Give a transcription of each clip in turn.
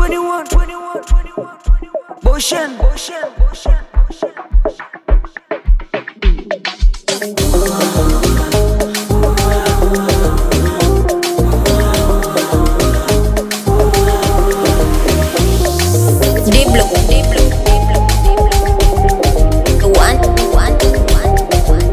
21, 21, 21, Boshen, Boshen, Boshen, Boshen. Diblo, Diblo, Diblo, Diblo. One, one, one, one.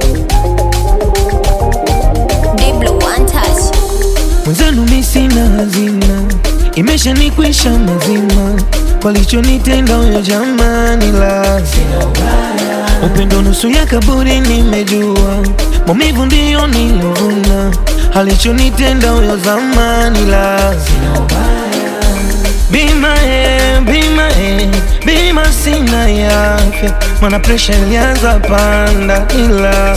Diblo, one touch. Mwenzenu mi sina hazina, imeshanikwisha mazima, walichonitenda huyo jamani, la upendo nusu ya kaburi, nimejua maumivu ndiyo nilovuna, alichonitenda huyo zamani, la bima e, bima e, bima sina yake, mana presha ilianza panda, ila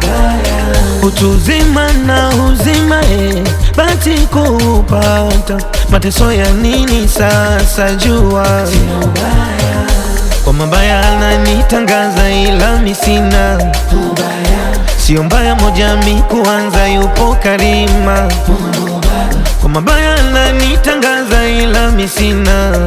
utu uzima na uzima e, bati kupata mateso ya nini sasa jua kwa mabaya ananitangaza ila mi sina sio mbaya moja mi kuanza yupo karima kwa mabaya ananitangaza ila mi sina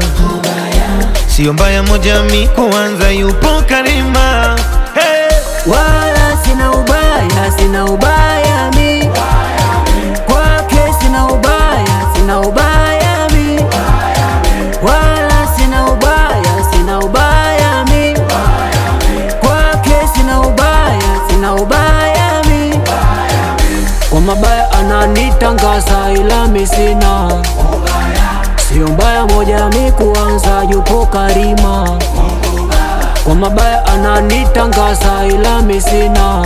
sio mbaya moja mi kuanza yupo karima hey! Wala sina ubaya, sina ubaya mi kwake, sina ubaya, sina ubaya mi wala sina ubaya, sina ubaya mi kwake, sina ubaya, sina ubaya mi kwa mabaya ananitangaza, ila mi sina sio mbaya moja mi kuanza, yupo karima kwa mabaya ananitangaza ila mi sina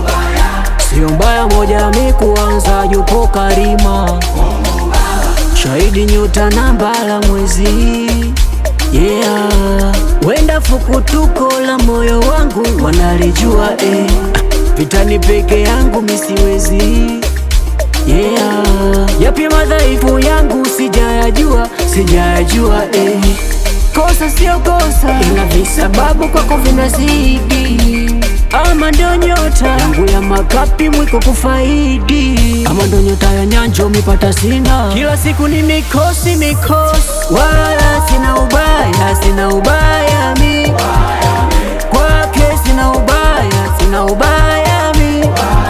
sio mbaya moja mi kuanza yupo karima shahidi nyota na mbala mwezi yeah wenda fukutuko la moyo wangu wanalijua eh. vitani peke yangu misiwezi yeah yapi madhaifu yangu sijayajua sijayajua eh. kosa sio kosa ina visababu kwako vinazidi ama ndo nyota yangu ya makapi mwiko kufaidi ama ndo nyota ya nyanjo mipata sina kila siku ni mikosi mikosi wala sina ubaya sina ubaya mi kwake sina ubaya sina ubaya mi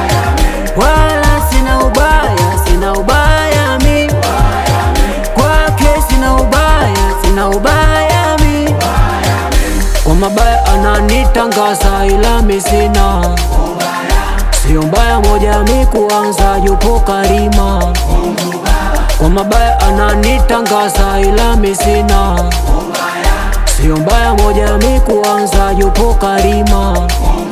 wala sina ubaya sina ubaya mi kwake sina ubaya sina ubaya mi kwa mabaya ananitangaza ila mi sina sio mbaya moja mi kuanza yupo karima kwa mabaya ananitangaza ila mi sina sio mbaya moja mi kuanza yupo karima